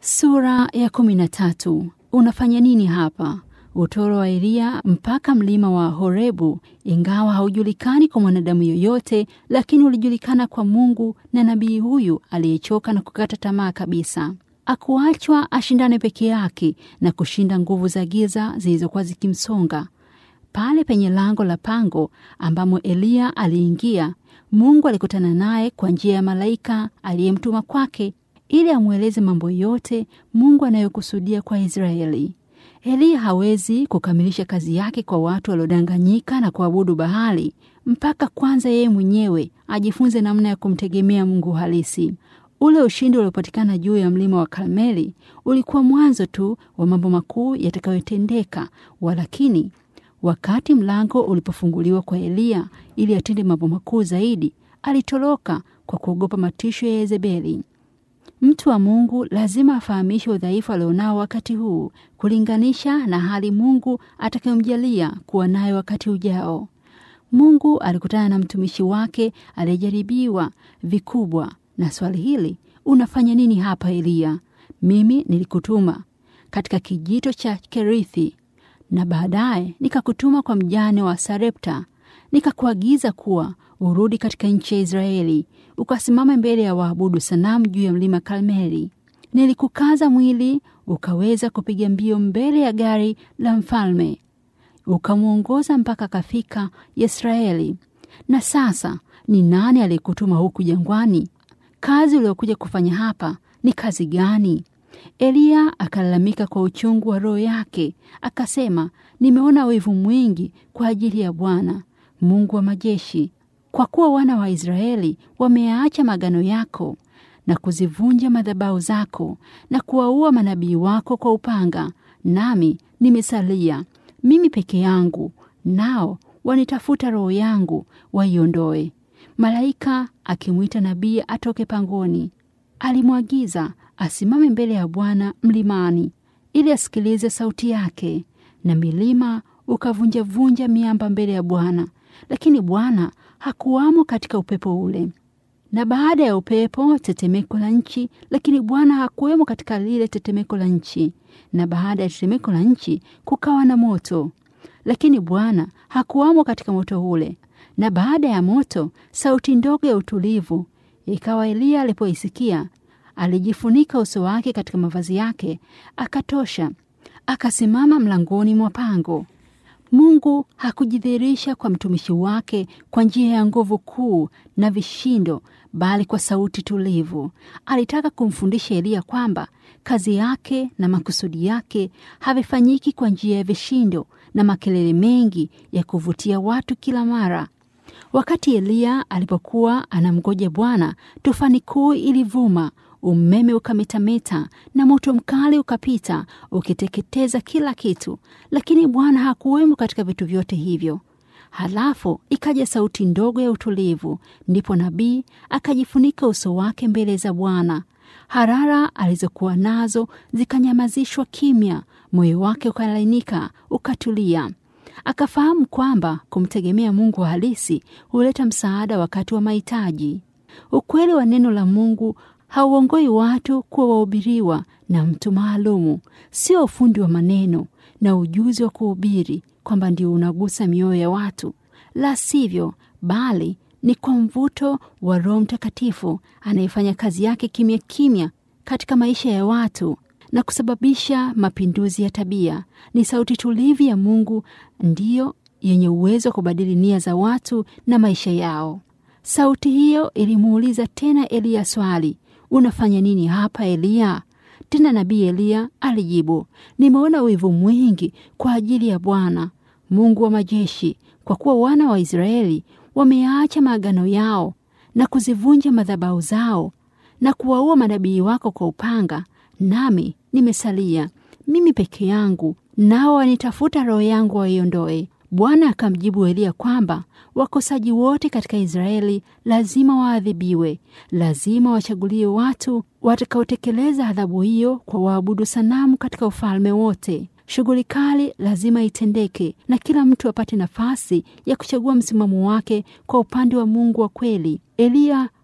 Sura ya kumi na tatu. Unafanya nini hapa? Utoro wa Eliya mpaka mlima wa Horebu, ingawa haujulikani kwa mwanadamu yoyote, lakini ulijulikana kwa Mungu na nabii huyu aliyechoka na kukata tamaa kabisa. Akuachwa ashindane peke yake na kushinda nguvu za giza zilizokuwa zikimsonga. Pale penye lango la pango ambamo Eliya aliingia, Mungu alikutana naye kwa njia ya malaika aliyemtuma kwake ili amweleze mambo yote Mungu anayokusudia kwa Israeli. Eliya hawezi kukamilisha kazi yake kwa watu waliodanganyika na kuabudu Bahali mpaka kwanza yeye mwenyewe ajifunze namna ya kumtegemea Mungu halisi. Ule ushindi uliopatikana juu ya mlima wa Karmeli ulikuwa mwanzo tu wa mambo makuu yatakayotendeka, walakini wakati mlango ulipofunguliwa kwa Eliya ili atende mambo makuu zaidi, alitoroka kwa kuogopa matisho ya Yezebeli. Mtu wa Mungu lazima afahamishe udhaifu alionao wakati huu kulinganisha na hali Mungu atakayomjalia kuwa nayo wakati ujao. Mungu alikutana na mtumishi wake aliyejaribiwa vikubwa na swali hili, unafanya nini hapa Eliya? Mimi nilikutuma katika kijito cha Kerithi, na baadaye nikakutuma kwa mjane wa Sarepta, nikakuagiza kuwa urudi katika nchi ya Israeli ukasimama mbele ya waabudu sanamu juu ya mlima Karmeli. Nilikukaza mwili ukaweza kupiga mbio mbele ya gari la mfalme, ukamwongoza mpaka akafika Yisraeli. Na sasa ni nani aliyekutuma huku jangwani? Kazi uliokuja kufanya hapa ni kazi gani? Eliya akalalamika kwa uchungu wa roho yake, akasema, nimeona wivu mwingi kwa ajili ya Bwana Mungu wa majeshi kwa kuwa wana wa Israeli wameacha magano yako na kuzivunja madhabahu zako na kuwaua manabii wako kwa upanga, nami nimesalia mimi peke yangu, nao wanitafuta roho yangu waiondoe. Malaika akimwita nabii atoke pangoni, alimwagiza asimame mbele ya Bwana mlimani ili asikilize sauti yake, na milima ukavunjavunja miamba mbele ya Bwana, lakini Bwana hakuwamo katika upepo ule. Na baada ya upepo tetemeko la nchi, lakini Bwana hakuwemo katika lile tetemeko la nchi. Na baada ya tetemeko la nchi kukawa na moto, lakini Bwana hakuwamo katika moto ule. Na baada ya moto sauti ndogo ya utulivu. Ikawa Eliya alipoisikia, alijifunika uso wake katika mavazi yake, akatosha, akasimama mlangoni mwa pango. Mungu hakujidhihirisha kwa mtumishi wake kwa njia ya nguvu kuu na vishindo, bali kwa sauti tulivu. Alitaka kumfundisha Eliya kwamba kazi yake na makusudi yake havifanyiki kwa njia ya vishindo na makelele mengi ya kuvutia watu kila mara. Wakati Eliya alipokuwa anamgoja Bwana, tufani kuu ilivuma, umeme ukametameta na moto mkali ukapita ukiteketeza kila kitu, lakini Bwana hakuwemo katika vitu vyote hivyo. Halafu ikaja sauti ndogo ya utulivu, ndipo nabii akajifunika uso wake mbele za Bwana. Harara alizokuwa nazo zikanyamazishwa kimya, moyo wake ukalainika, ukatulia. Akafahamu kwamba kumtegemea Mungu halisi huleta msaada wakati wa mahitaji. Ukweli wa neno la Mungu hauongoi watu kuwa wahubiriwa na mtu maalumu, sio ufundi wa maneno na ujuzi wa kuhubiri kwamba ndio unagusa mioyo ya watu, la sivyo, bali ni kwa mvuto wa Roho Mtakatifu anayefanya kazi yake kimya kimya katika maisha ya watu na kusababisha mapinduzi ya tabia. Ni sauti tulivu ya Mungu ndiyo yenye uwezo wa kubadili nia za watu na maisha yao. Sauti hiyo ilimuuliza tena Eliya swali, unafanya nini hapa Eliya? Tena nabii Eliya alijibu, nimeona wivu mwingi kwa ajili ya Bwana Mungu wa majeshi, kwa kuwa wana wa Israeli wameacha maagano yao na kuzivunja madhabahu zao na kuwaua manabii wako kwa upanga, nami nimesalia mimi peke yangu, nao wanitafuta roho yangu waiondoe. Bwana akamjibu Eliya kwamba wakosaji wote katika Israeli lazima waadhibiwe, lazima wachaguliwe watu watakaotekeleza adhabu hiyo kwa waabudu sanamu katika ufalme wote. Shughuli kali lazima itendeke na kila mtu apate nafasi ya kuchagua msimamo wake kwa upande wa Mungu wa kweli. Eliya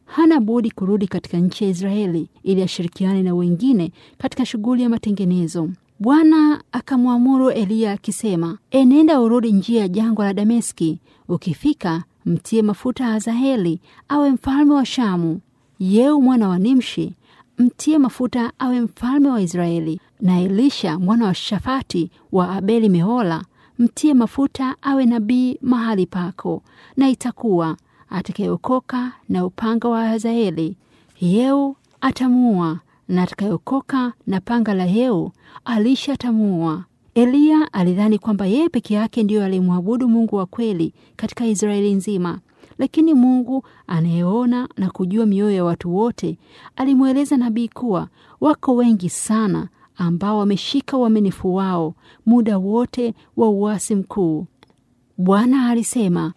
hana budi kurudi katika nchi ya Israeli ili ashirikiane na wengine katika shughuli ya matengenezo. Bwana akamwamuru Eliya akisema, enenda urudi njia ya jangwa la Dameski. Ukifika mtie mafuta Hazaeli awe mfalme wa Shamu, Yeu mwana wa Nimshi mtie mafuta awe mfalme wa Israeli, na Elisha mwana wa Shafati wa Abeli Mehola mtie mafuta awe nabii mahali pako. Na itakuwa atakayeokoka na upanga wa Hazaeli, Yeu atamuua, na atakayeokoka na panga la Yeu, Elisha atamuua. Eliya alidhani kwamba yeye peke yake ndiyo alimwabudu Mungu wa kweli katika Israeli nzima, lakini Mungu anayeona na kujua mioyo ya watu wote alimweleza nabii kuwa wako wengi sana ambao wameshika uaminifu wao muda wote wa uasi mkuu. Bwana alisema,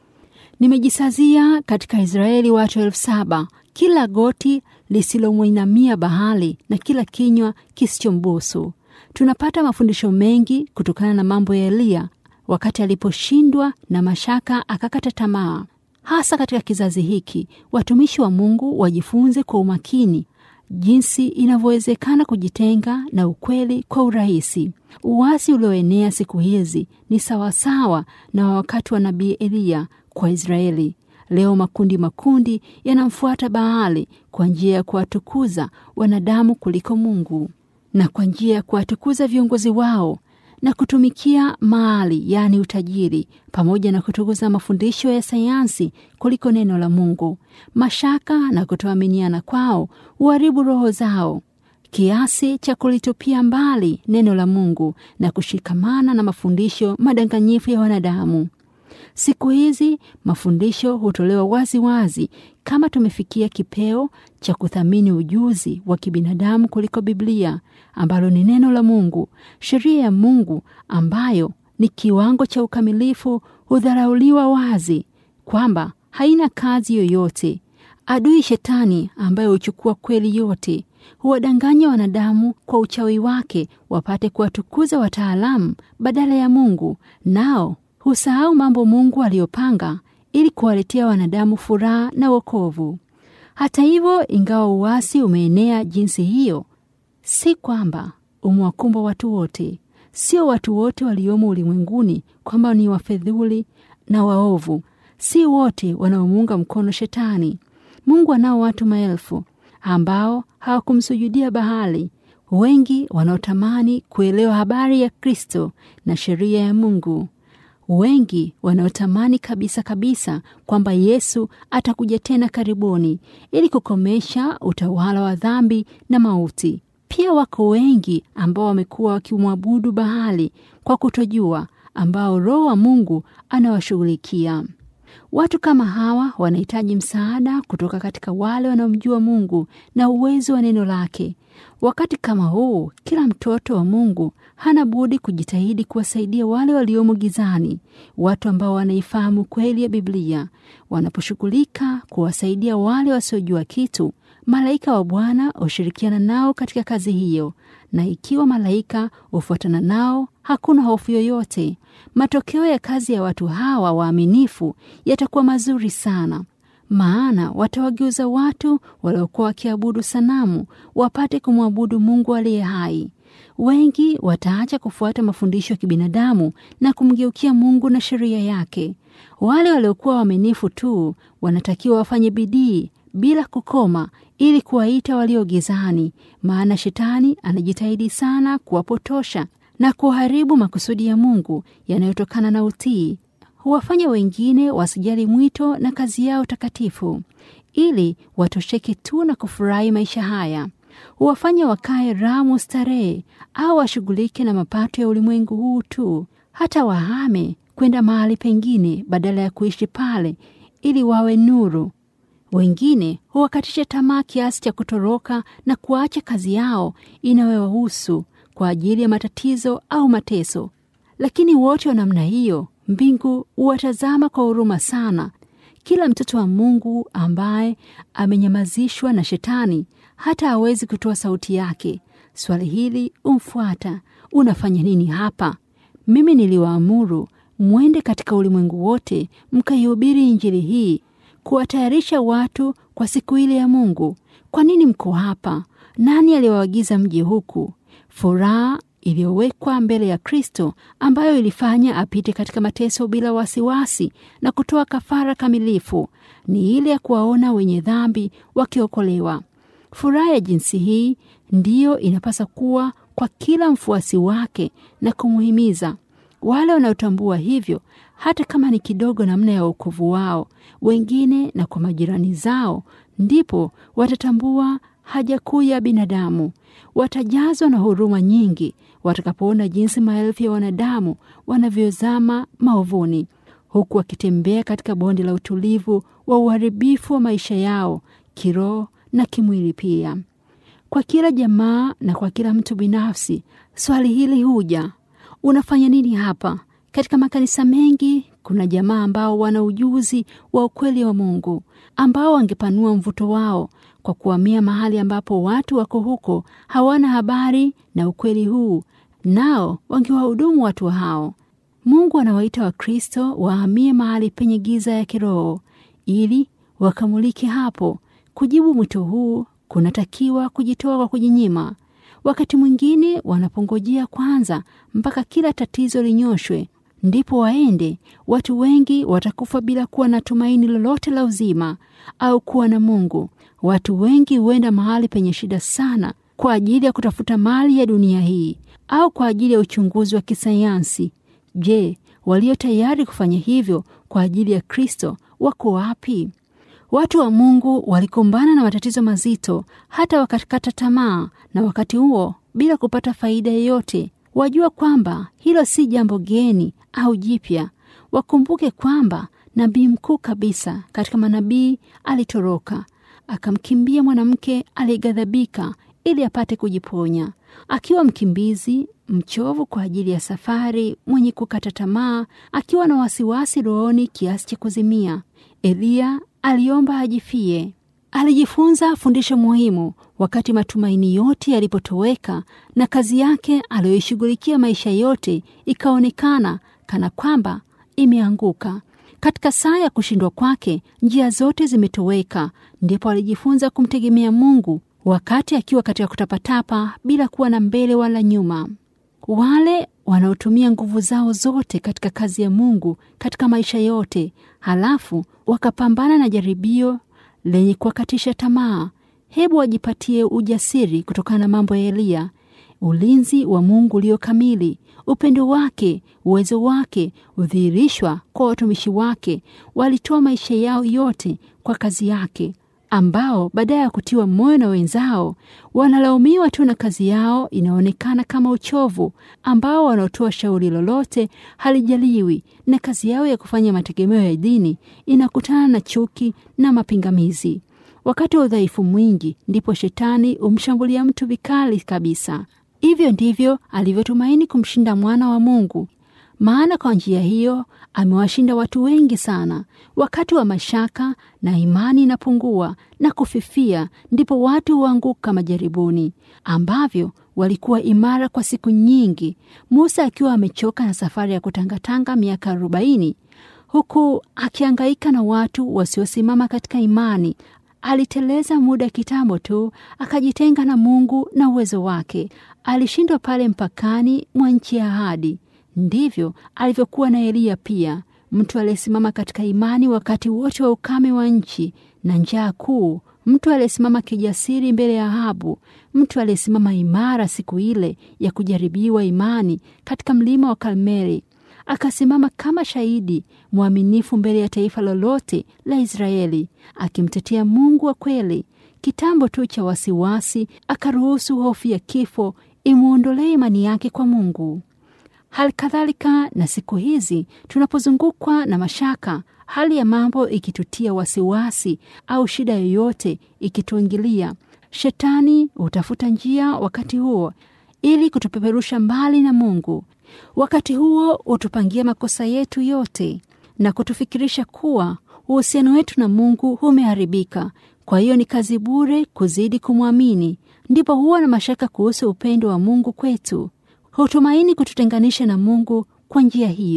nimejisazia katika Israeli watu elfu saba kila goti lisilomwinamia Bahali na kila kinywa kisichombusu. Tunapata mafundisho mengi kutokana na mambo ya Eliya wakati aliposhindwa na mashaka akakata tamaa. Hasa katika kizazi hiki, watumishi wa Mungu wajifunze kwa umakini jinsi inavyowezekana kujitenga na ukweli kwa urahisi. Uasi ulioenea siku hizi ni sawasawa na wakati wa nabii Eliya kwa Israeli. Leo makundi makundi yanamfuata Baali kwa njia ya kuwatukuza wanadamu kuliko Mungu na kwa njia ya kuwatukuza viongozi wao na kutumikia mali, yaani utajiri, pamoja na kutukuza mafundisho ya sayansi kuliko neno la Mungu. Mashaka na kutoaminiana kwao huharibu roho zao kiasi cha kulitupia mbali neno la Mungu na kushikamana na mafundisho madanganyifu ya wanadamu. Siku hizi mafundisho hutolewa wazi wazi kama tumefikia kipeo cha kuthamini ujuzi wa kibinadamu kuliko Biblia ambalo ni neno la Mungu. Sheria ya Mungu ambayo ni kiwango cha ukamilifu hudharauliwa wazi kwamba haina kazi yoyote. Adui Shetani ambaye huchukua kweli yote huwadanganya wanadamu kwa uchawi wake wapate kuwatukuza wataalamu badala ya Mungu, nao husahau mambo Mungu aliyopanga ili kuwaletea wanadamu furaha na wokovu. Hata hivyo, ingawa uasi umeenea jinsi hiyo, si kwamba umewakumba watu wote. Sio watu wote waliomo ulimwenguni kwamba ni wafedhuli na waovu. Si wote wanaomuunga mkono Shetani. Mungu anao watu maelfu ambao hawakumsujudia Bahali, wengi wanaotamani kuelewa habari ya Kristo na sheria ya Mungu wengi wanaotamani kabisa kabisa kwamba Yesu atakuja tena karibuni ili kukomesha utawala wa dhambi na mauti. Pia wako wengi ambao wamekuwa wakimwabudu Bahali kwa kutojua, ambao Roho wa Mungu anawashughulikia. Watu kama hawa wanahitaji msaada kutoka katika wale wanaomjua Mungu na uwezo wa neno lake. Wakati kama huu, kila mtoto wa Mungu hana budi kujitahidi kuwasaidia wale waliomo gizani, watu ambao wanaifahamu kweli ya Biblia. Wanaposhughulika kuwasaidia wale wasiojua kitu, malaika wa Bwana hushirikiana nao katika kazi hiyo, na ikiwa malaika hufuatana nao, hakuna hofu yoyote. Matokeo ya kazi ya watu hawa waaminifu yatakuwa mazuri sana maana watawageuza watu waliokuwa wakiabudu sanamu wapate kumwabudu Mungu aliye hai. Wengi wataacha kufuata mafundisho ya kibinadamu na kumgeukia Mungu na sheria yake. Wale waliokuwa waaminifu tu wanatakiwa wafanye bidii bila kukoma ili kuwaita walio gizani, maana Shetani anajitahidi sana kuwapotosha na kuharibu makusudi ya Mungu yanayotokana na utii huwafanya wengine wasijali mwito na kazi yao takatifu, ili watosheke tu na kufurahi maisha haya. Huwafanya wakae ramu starehe, au washughulike na mapato ya ulimwengu huu tu, hata wahame kwenda mahali pengine badala ya kuishi pale ili wawe nuru. Wengine huwakatisha tamaa kiasi cha kutoroka na kuacha kazi yao inayowahusu kwa ajili ya matatizo au mateso. Lakini wote wa namna hiyo mbingu huwatazama kwa huruma sana. Kila mtoto wa Mungu ambaye amenyamazishwa na Shetani hata hawezi kutoa sauti yake. Swali hili umfuata, unafanya nini hapa? Mimi niliwaamuru mwende katika ulimwengu wote mkaihubiri Injili hii kuwatayarisha watu kwa siku ile ya Mungu. Kwa nini mko hapa? Nani aliwaagiza mji huku? Furaha iliyowekwa mbele ya Kristo ambayo ilifanya apite katika mateso bila wasiwasi na kutoa kafara kamilifu ni ile ya kuwaona wenye dhambi wakiokolewa. Furaha ya jinsi hii ndiyo inapasa kuwa kwa kila mfuasi wake na kumuhimiza wale wanaotambua hivyo, hata kama ni kidogo, namna ya wokovu wao wengine na kwa majirani zao, ndipo watatambua haja kuu ya binadamu. Watajazwa na huruma nyingi watakapoona jinsi maelfu ya wanadamu wanavyozama maovuni, huku wakitembea katika bonde la utulivu wa uharibifu wa maisha yao kiroho na kimwili pia. Kwa kila jamaa na kwa kila mtu binafsi, swali hili huja: unafanya nini hapa? Katika makanisa mengi kuna jamaa ambao wana ujuzi wa ukweli wa Mungu, ambao wangepanua mvuto wao kwa kuhamia mahali ambapo watu wako huko hawana habari na ukweli huu, nao wangewahudumu watu hao. Mungu anawaita Wakristo wahamie mahali penye giza ya kiroho ili wakamulike hapo. Kujibu mwito huu kunatakiwa kujitoa kwa kujinyima. Wakati mwingine wanapongojea kwanza mpaka kila tatizo linyoshwe ndipo waende. Watu wengi watakufa bila kuwa na tumaini lolote la uzima au kuwa na Mungu. Watu wengi huenda mahali penye shida sana kwa ajili ya kutafuta mali ya dunia hii au kwa ajili ya uchunguzi wa kisayansi. Je, walio tayari kufanya hivyo kwa ajili ya Kristo wako wapi? Watu wa Mungu walikumbana na matatizo mazito hata wakakata tamaa, na wakati huo bila kupata faida yoyote. Wajua kwamba hilo si jambo geni au jipya. Wakumbuke kwamba nabii mkuu kabisa katika manabii alitoroka akamkimbia mwanamke aliyeghadhabika ili apate kujiponya. Akiwa mkimbizi mchovu kwa ajili ya safari, mwenye kukata tamaa, akiwa na wasiwasi rohoni kiasi cha kuzimia, Eliya aliomba ajifie. Alijifunza fundisho muhimu wakati matumaini yote yalipotoweka na kazi yake aliyoishughulikia maisha yote ikaonekana kana kwamba imeanguka. Katika saa ya kushindwa kwake, njia zote zimetoweka. Ndipo alijifunza kumtegemea Mungu wakati akiwa katika kutapatapa bila kuwa na mbele wala nyuma. Wale wanaotumia nguvu zao zote katika kazi ya Mungu katika maisha yote, halafu wakapambana na jaribio lenye kuwakatisha tamaa, hebu wajipatie ujasiri kutokana na mambo ya Eliya, ulinzi wa Mungu ulio kamili, upendo wake, uwezo wake udhihirishwa kwa watumishi wake. Walitoa maisha yao yote kwa kazi yake, ambao baadaye ya kutiwa moyo na wenzao wanalaumiwa tu na kazi yao inaonekana kama uchovu, ambao wanaotoa shauri lolote halijaliwi, na kazi yao ya kufanya mategemeo ya dini inakutana na chuki na mapingamizi. Wakati wa udhaifu mwingi, ndipo shetani humshambulia mtu vikali kabisa. Hivyo ndivyo alivyotumaini kumshinda mwana wa Mungu, maana kwa njia hiyo amewashinda watu wengi sana. Wakati wa mashaka na imani inapungua na kufifia, ndipo watu huanguka majaribuni, ambavyo walikuwa imara kwa siku nyingi. Musa akiwa amechoka na safari ya kutangatanga miaka arobaini, huku akiangaika na watu wasiosimama katika imani, aliteleza muda kitambo tu, akajitenga na Mungu na uwezo wake. Alishindwa pale mpakani mwa nchi ya ahadi. Ndivyo alivyokuwa na Eliya pia, mtu aliyesimama katika imani wakati wote wa ukame wa nchi na njaa kuu, mtu aliyesimama kijasiri mbele ya Ahabu, mtu aliyesimama imara siku ile ya kujaribiwa imani katika mlima wa Karmeli. Akasimama kama shahidi mwaminifu mbele ya taifa lolote la Israeli, akimtetea Mungu wa kweli. Kitambo tu cha wasiwasi, akaruhusu hofu ya kifo imwondolee imani yake kwa Mungu. Hali kadhalika na siku hizi tunapozungukwa na mashaka, hali ya mambo ikitutia wasiwasi au shida yoyote ikituingilia, shetani hutafuta njia wakati huo ili kutupeperusha mbali na Mungu. Wakati huo hutupangia makosa yetu yote na kutufikirisha kuwa uhusiano wetu na Mungu umeharibika. Kwa hiyo ni kazi bure kuzidi kumwamini. Ndipo huwa na mashaka kuhusu upendo wa Mungu kwetu, hutumaini kututenganisha na Mungu kwa njia hiyo.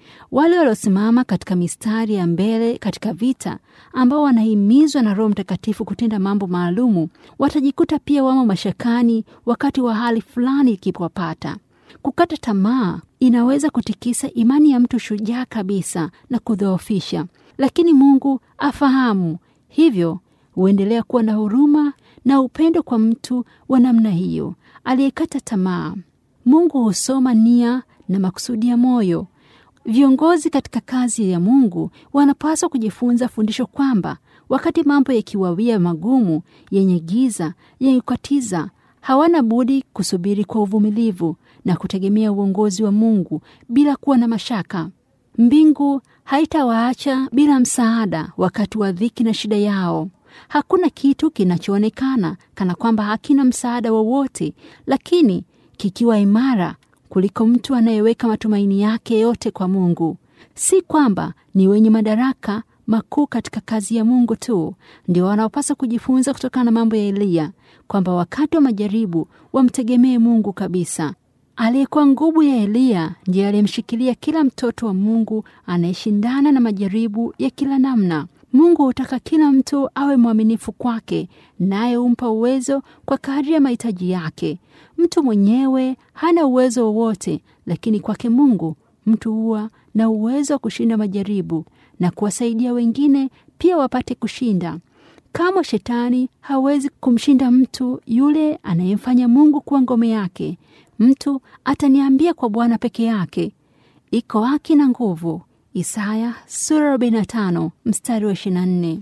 Wale waliosimama katika mistari ya mbele katika vita, ambao wanahimizwa na Roho Mtakatifu kutenda mambo maalumu, watajikuta pia wamo mashakani wakati wa hali fulani ikipowapata. Kukata tamaa inaweza kutikisa imani ya mtu shujaa kabisa na kudhoofisha, lakini Mungu afahamu hivyo, huendelea kuwa na huruma na upendo kwa mtu wa namna hiyo aliyekata tamaa. Mungu husoma nia na makusudi ya moyo. Viongozi katika kazi ya Mungu wanapaswa kujifunza fundisho kwamba wakati mambo yakiwawia magumu, yenye giza, yenye kukatiza, hawana budi kusubiri kwa uvumilivu na kutegemea uongozi wa Mungu bila kuwa na mashaka. Mbingu haitawaacha bila msaada wakati wa dhiki na shida yao. Hakuna kitu kinachoonekana kana kwamba hakina msaada wowote, lakini kikiwa imara kuliko mtu anayeweka matumaini yake yote kwa Mungu. Si kwamba ni wenye madaraka makuu katika kazi ya Mungu tu ndio wanaopaswa kujifunza kutokana na mambo ya Eliya, kwamba wakati wa majaribu wamtegemee Mungu kabisa. Aliyekuwa nguvu ya Eliya ndiye aliyemshikilia kila mtoto wa Mungu anayeshindana na majaribu ya kila namna. Mungu hutaka kila mtu awe mwaminifu kwake, naye humpa uwezo kwa kadri ya mahitaji yake. Mtu mwenyewe hana uwezo wowote, lakini kwake Mungu mtu huwa na uwezo wa kushinda majaribu na kuwasaidia wengine pia wapate kushinda. Kama shetani hawezi kumshinda mtu yule anayemfanya Mungu kuwa ngome yake, mtu ataniambia kwa Bwana peke yake iko haki na nguvu. Isaya sura 45 mstari wa 24.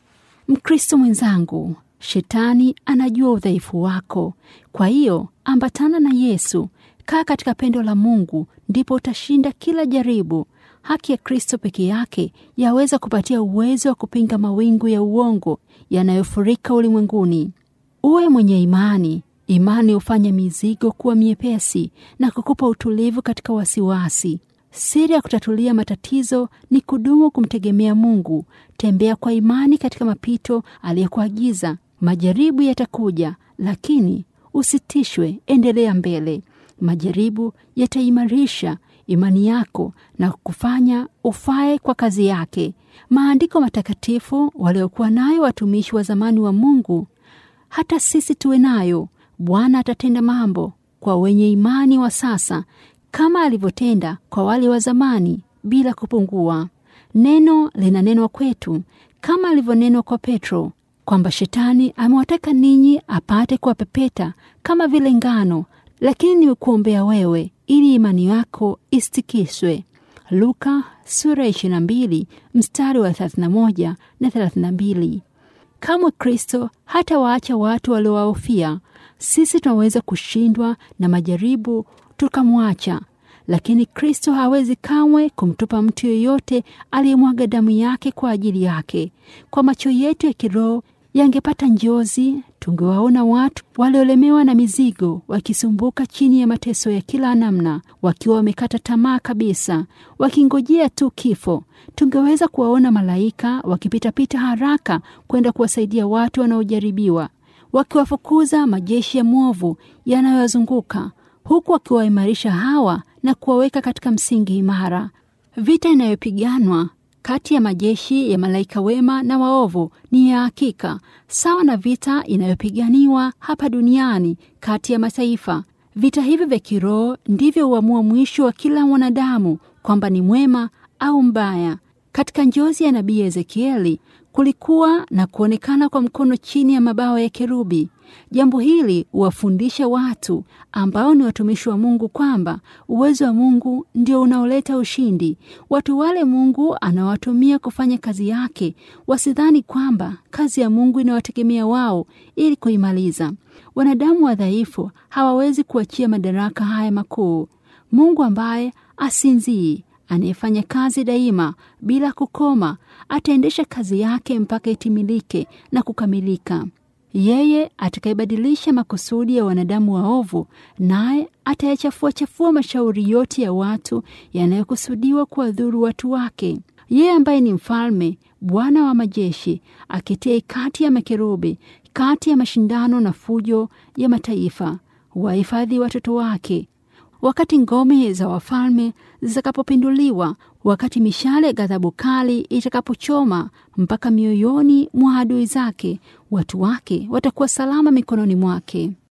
Mkristo mwenzangu, shetani anajua udhaifu wako. Kwa hiyo ambatana na Yesu, kaa katika pendo la Mungu, ndipo utashinda kila jaribu. Haki ya Kristo peke yake yaweza kupatia uwezo wa kupinga mawingu ya uongo yanayofurika ulimwenguni. Uwe mwenye imani. Imani hufanya mizigo kuwa miepesi na kukupa utulivu katika wasiwasi. Siri ya kutatulia matatizo ni kudumu kumtegemea Mungu. Tembea kwa imani katika mapito aliyokuagiza. Majaribu yatakuja, lakini usitishwe, endelea mbele. Majaribu yataimarisha imani yako na kufanya ufae kwa kazi yake. Maandiko matakatifu waliokuwa nayo watumishi wa zamani wa Mungu, hata sisi tuwe nayo. Bwana atatenda mambo kwa wenye imani wa sasa kama alivyotenda kwa wale wa zamani bila kupungua. Neno linanenwa kwetu kama alivyonenwa kwa Petro kwamba shetani amewataka ninyi apate kuwapepeta kama vile ngano, lakini nimekuombea wewe ili imani yako isitikiswe. Luka sura ya 22 mstari wa 31 na 32. Kamwe Kristo hata waacha watu waliowahofia. Sisi tunaweza kushindwa na majaribu tukamwacha, lakini Kristo hawezi kamwe kumtupa mtu yeyote aliyemwaga damu yake kwa ajili yake. Kwa macho yetu ya kiroho yangepata njozi, tungewaona watu waliolemewa na mizigo wakisumbuka chini ya mateso ya kila namna, wakiwa wamekata tamaa kabisa, wakingojea tu kifo. Tungeweza kuwaona malaika wakipitapita haraka kwenda kuwasaidia watu wanaojaribiwa, wakiwafukuza majeshi ya mwovu yanayowazunguka huku wakiwaimarisha hawa na kuwaweka katika msingi imara. Vita inayopiganwa kati ya majeshi ya malaika wema na waovu ni ya hakika, sawa na vita inayopiganiwa hapa duniani kati ya mataifa. Vita hivi vya kiroho ndivyo huamua mwisho wa kila mwanadamu kwamba ni mwema au mbaya. Katika njozi ya nabii Ezekieli kulikuwa na kuonekana kwa mkono chini ya mabawa ya kerubi. Jambo hili huwafundisha watu ambao ni watumishi wa Mungu kwamba uwezo wa Mungu ndio unaoleta ushindi. Watu wale Mungu anawatumia kufanya kazi yake wasidhani kwamba kazi ya Mungu inawategemea wao ili kuimaliza. Wanadamu wadhaifu hawawezi kuachia madaraka haya makuu. Mungu ambaye asinzii anayefanya kazi daima bila kukoma ataendesha kazi yake mpaka itimilike na kukamilika. Yeye atakayebadilisha makusudi ya wanadamu waovu, naye atayachafua chafua mashauri yote ya watu yanayokusudiwa kuwadhuru watu wake. Yeye ambaye ni mfalme, Bwana wa majeshi, aketie kati ya makerubi, kati ya mashindano na fujo ya mataifa, wahifadhi watoto wake wakati ngome za wafalme zitakapopinduliwa, wakati mishale ghadhabu kali itakapochoma mpaka mioyoni mwa adui zake, watu wake watakuwa salama mikononi mwake.